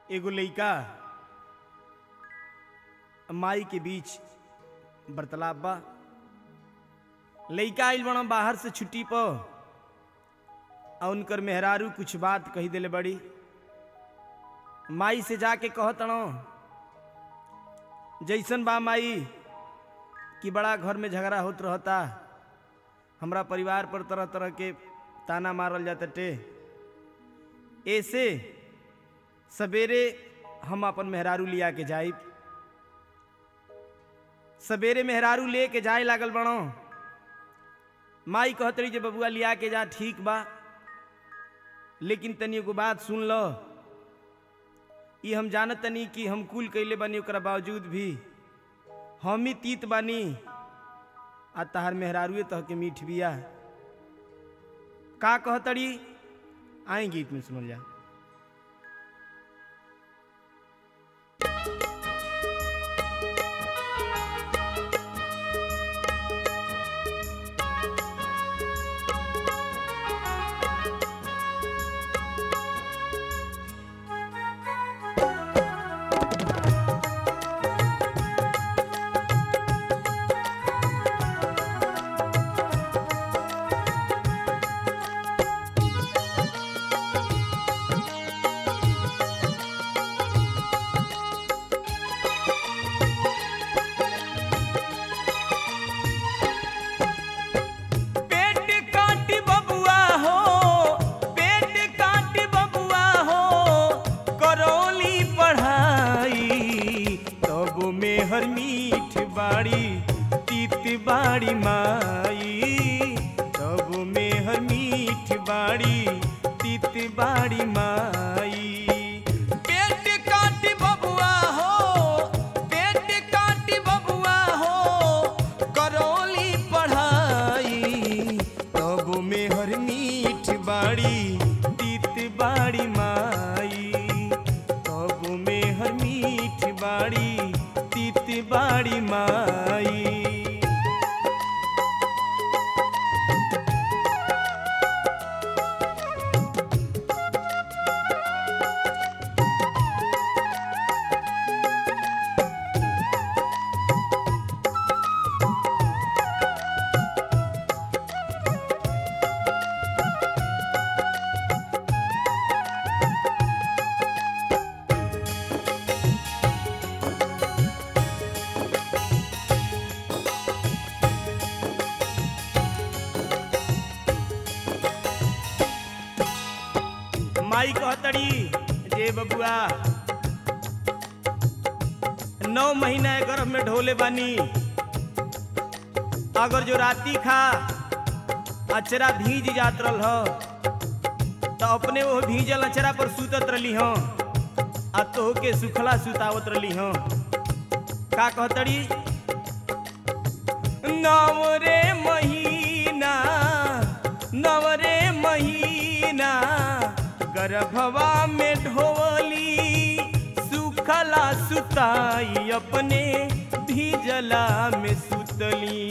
एगो लइका माई के बीच बर्तालाप बा लइका आइल बड़ा बाहर से छुट्टी पर आ उनकर मेहरारू कुछ बात कही देले बड़ी माई से जाके कहत जैसन बा माई कि बड़ा घर में झगड़ा होत रहता हमरा परिवार पर तरह तरह के ताना मारल जाता टे ऐसे सवेरे हम अपन मेहरारू लिया के जाइब सवेरे मेहरारू ले के जाए लागल बड़ो माई कहत रही जे बबुआ लिया के जा ठीक बा लेकिन तनी एगो बात सुन लो ई हम जानत तनी कि हम कुल कैले बानी ओकरा बावजूद भी हम ही तीत बानी आ तहार मेहरारुए तह के मीठ बिया का कहतड़ी आई गीत में सुनल जा पेट काटी बबुआ हो पेट काटी बबुआ हो करौली पढ़ाई तब में हर मीठ बाड़ी तीत बाड़ी माई तब में हर मीठ बाड़ी तीत बाड़ी माई पेट काटी बबुआ हो पेट काटी बबुआ हो करौली पढ़ाई तब में हर मीठ बाड़ी तीत बाड़ी माई तब में हर मीठ बाड़ी तीत बाड़ी माई माई कहतड़ी जे बबुआ नौ महीना ए गर्भ में ढोले बानी अगर जो राती खा अचरा भीज जात रहल ह तो अपने वो भीजल अचरा पर सुतत रली हो आ तो के सुखला सुतावत रली हो का कहतड़ी नव रे महीना नव रे महीना गर्भवा में ढोली सुखला सुताई अपने भीजला में सुतली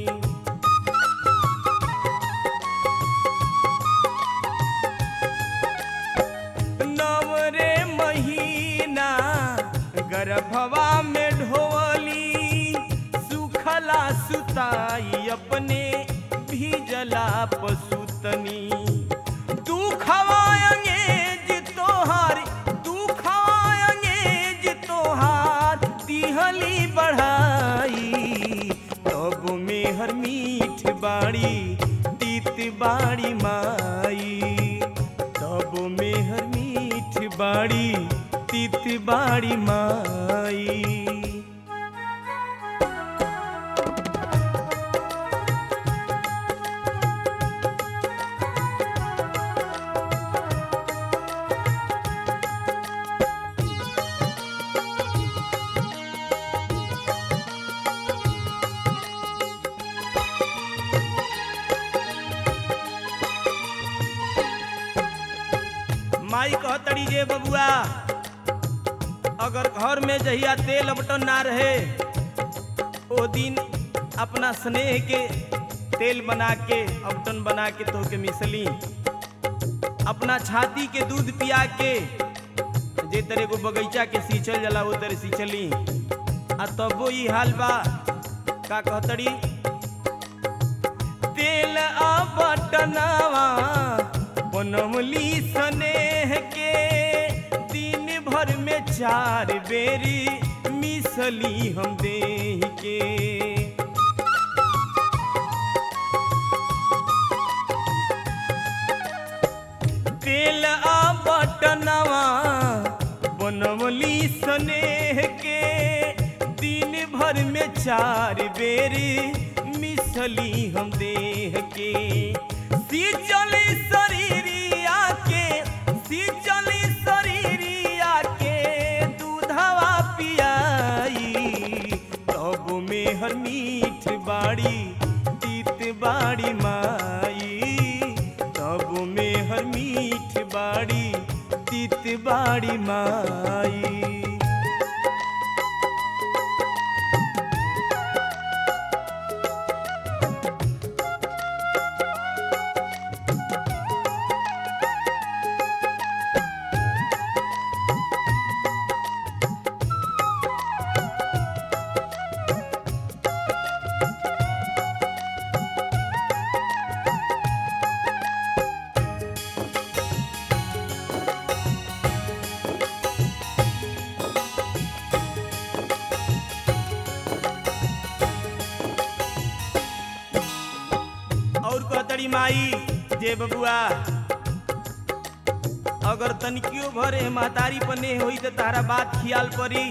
नव रे महीना गर्भवा में ढोली सुखला सुताई अपने भीजला पसुतनी दुखवा अंगेज तोहार दुखवा अंगेज तोहार दिहली बढ़ाई तब में हर मीठ बाड़ी तीत बाड़ी माई तब में हर मीठ बाड़ी तीत बाड़ी माई माई कहतड़ी जे बबुआ अगर घर में जहिया तेल बटन ना रहे ओ दिन अपना स्नेह के तेल बना के अबटन बना के तो के मिसली अपना छाती के दूध पिया के जे तरह को बगीचा के सींचल जाला वो तरह सींचली आ तबो ई हाल बा का कहतड़ी तेल आ बटनावा बनमली स्नेह के दिन भर में चार बेरी मिसली हम देह के तेल आ बटनवा बनवली स्नेह के दिन भर में चार बेर मिसली हम देह के सीचली शरीरिया के सीचली शरीरिया के दूधवा पियाई तब में हर मीठ बाड़ी तीत बाड़ी माई तब में हर मीठ बाड़ी तीत बाड़ी माई और कहतड़ी माई जे बबुआ अगर तनिकियो भरे महतारी पने होई तो तारा बात खियाल परी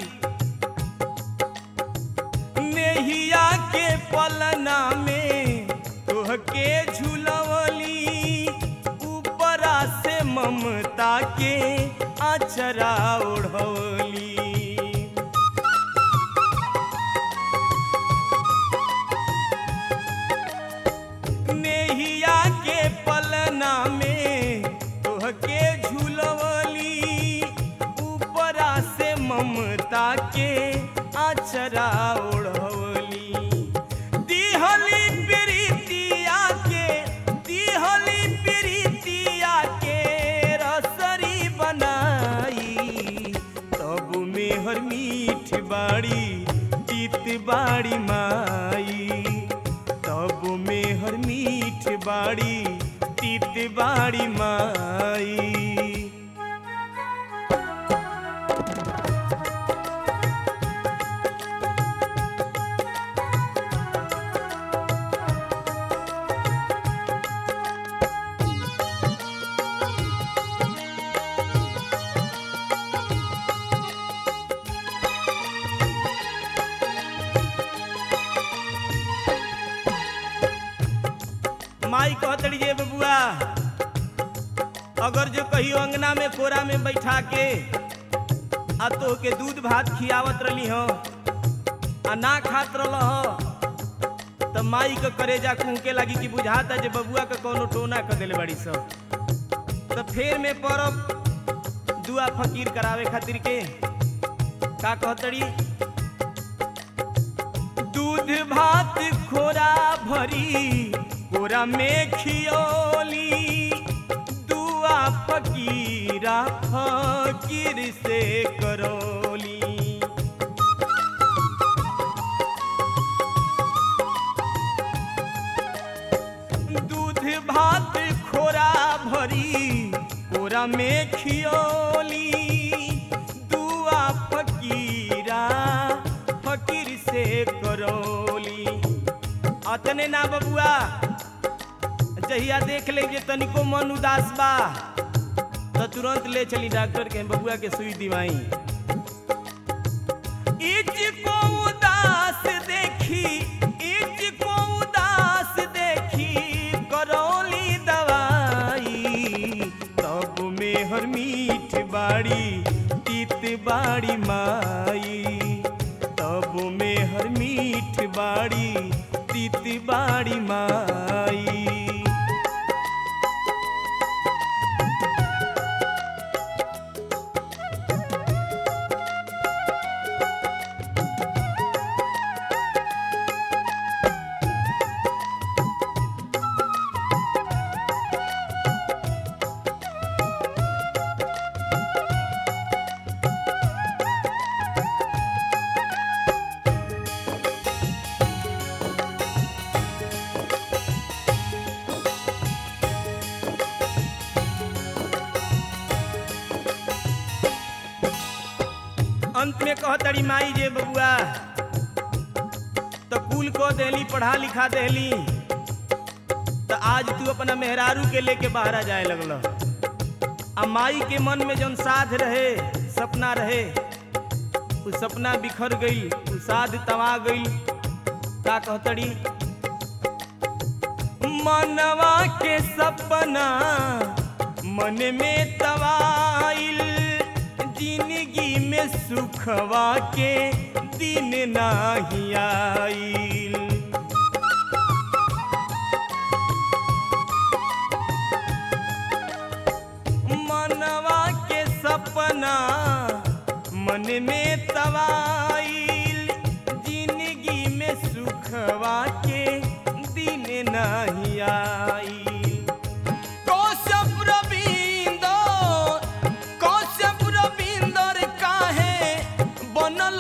नेहिया के पलना में तोहके झुलवली ऊपरा से ममता के अचरा ओढ़वली नेहिया के पलना में तोहके झुलवली ऊपरा से ममता के आचरा ओढ़वली दिहली प्रीतिया के दिहली प्रीतिया के रसरी बनाई तब में हर मीठ बाड़ी तीत बाड़ी माई तब में हर मीठ बाड़ी तीत बाड़ी माई माई कहतड़ी जे बबुआ अगर जो कहियो अंगना में कोरा में बैठा के आ तो के दूध भात खियावत रही हो आ ना खात रह हो तो माई के करेजा कुहके लगी कि बुझाता जे बबुआ के कोनो टोना कर देले बड़ी सब तो फेर में परब दुआ फकीर करावे खातिर के का कहतड़ी दूध भात खोरा भरी कोरा में खियोली दुआ फकीरा फकीर से करोली दूध भात खोरा भरी कोरा में खियोली दुआ फकीरा फकीर से करोली अतने ना बबुआ जहिया देख ले जे तनिको मन उदास बा तो तुरंत ले चली डॉक्टर के बबुआ के सुई दिवाई इज को उदास देखी इज को उदास देखी करौली दवाई तब में हर मीठ बाड़ी तीत बाड़ी माई तब में हर मीठ बाड़ी तीत बाड़ी माई में कहतड़ी माई जे बबुआ तो कुल को देली पढ़ा लिखा देली तो आज तू अपना मेहरारू के लेके बाहर जाए लगल आ माई के मन में जौन साध रहे सपना रहे उ सपना बिखर गई उ साध तवा गई का कहतड़ी मनवा के सपना मन में तवाइल जिंदगी में सुखवा के दिन नाही आइल मनवा के सपना मन में तवाइल जिंदगी में सुखवा के दिन नहीं आइल कौशप रविंदर कौशप रविंदर काहे बनल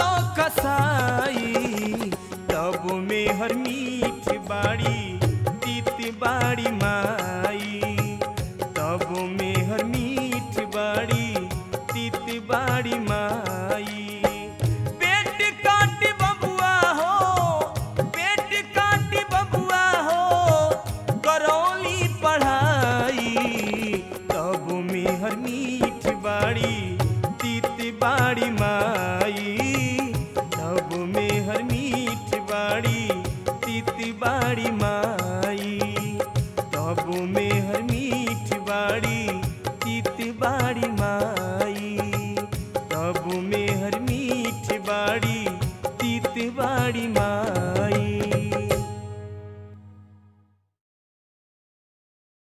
कसाई तब में हर मीठ बाड़ी तीत बाड़ी माई तब में हर मीठ बाड़ी तीत बाड़ी माई पेट काट बबुआ हो पेट काट बबुआ हो करौली पढ़ाई तब में हर मीठ बाड़ी तीत बाड़ी माई तब में हर मीठ बाड़ी तीत बाड़ी माई तब में हर मीठ बाड़ी तीत बाड़ी माई तब में हर मीठ बाड़ी तीत बाड़ी माई